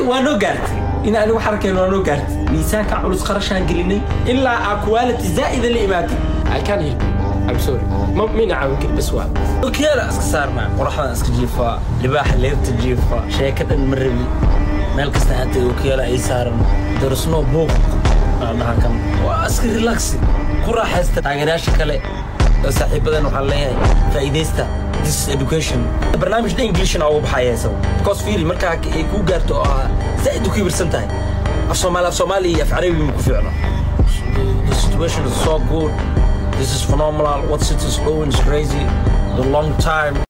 waa noo gaartay in anigu xarkeen waa noo gaartay miisaanka culus qarashaan gelinay ilaa aa quality zaa'ida la imaatay I can't help you. I'm sorry. Ma mina caawin kari bas waa. okeela iska saarnaa qoraxdan iska jiifaa libaaxa leebta jiifaa sheeka dhan ma rabi meel kasta hata okeela ay saaran darasnoo buuq dhaha kan waa iska relaxi ku raaxaysta taageerayaasha kale oo saaxiibadan waxaan leeyahay faa'iidaysta this is education barnaamijda englishna ugu baxaya isaga because fiil markaa ay kuu gaarto oo ah zaa'id u kibirsan tahay af soomaali af soomaali iyo af carabi ma ku fiicno the situation is so good this is phenomenal what city is going is crazy the long time